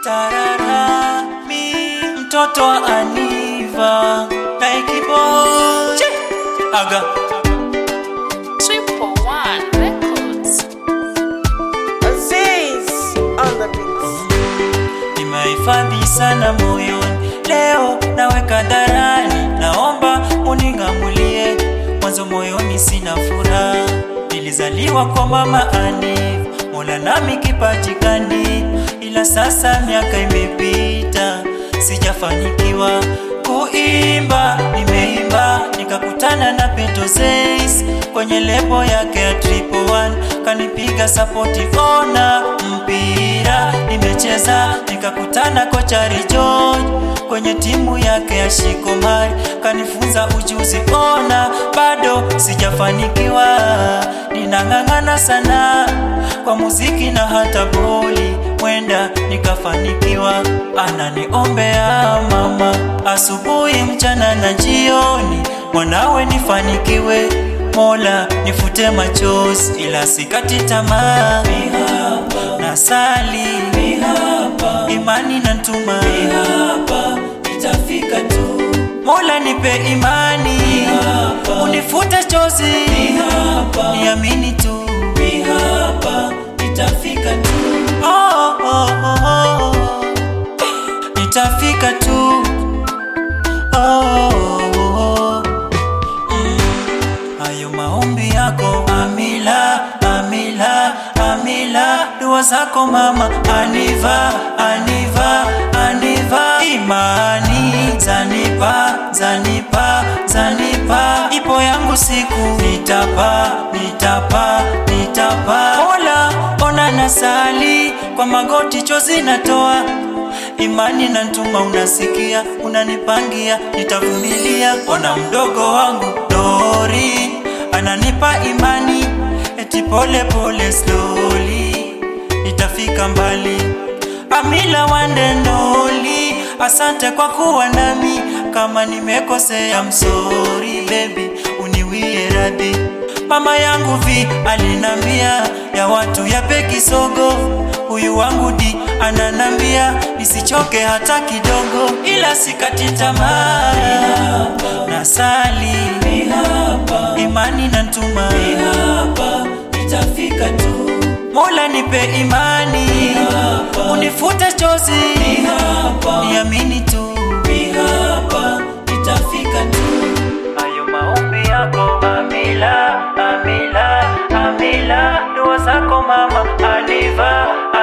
tarara mi mtoto wa Aniva Laikibo aga Triple One Records. Aziz on the beat. nimehifadhi sana moyoni, leo naweka dharani, naomba uning'amulie. Mwanzo moyoni sina furaha, nilizaliwa kwa mama Aniva, Mola nami kipatikani, ila sasa miaka imepita, sijafanikiwa kuimba. Nimeimba nikakutana na Peto Zeis kwenye lebo yake ya Triple One, kanipiga sapoti ona mpira nimecheza nikakutana kocha George kwenye timu yake ya Shikomari kanifunza ujuzi ona, bado sijafanikiwa, ninang'ang'ana sana kwa muziki na hata boli, mwenda nikafanikiwa. Ananiombea mama asubuhi, mchana na jioni, mwanawe nifanikiwe, Mola nifute machozi, ila sikati tamaa, nasali imani na ntuma itafika tu. Mola nipe imani, unifute chozi, niamini tu, itafika tu. Oh, oh, oh, oh. Itafika tu. Oh, oh, oh. Mm. Hayo maombi yako Amila, Amila, Amila, dua zako mama Aniva, Aniva, Aniva, imani zanipa, zanipa, zanipa, ipo yangu siku nitapa, nitapa, nitapa. Mola, ona nasali kwa magoti, chozi natoa imani na ntuma, unasikia, unanipangia, nitavumilia. Ona mdogo wangu Dori ananipa imani, eti pole pole slowly nitafika mbali. Amila Wandendoli, asante kwa kuwa nami, kama nimekosea msori baby, uniwie radhi. Mama yangu vi alinambia ya watu yape kisogo, huyu wangu di ananambia nisichoke hata kidogo, ila sikati tamaa, nasali imani na ntuma, itafika tu. Mola nipe imani, unifute chozi, niamini tu, itafika tu. Hayo maombi yako Amila, Amila, Amila, dua zako mama Aniva,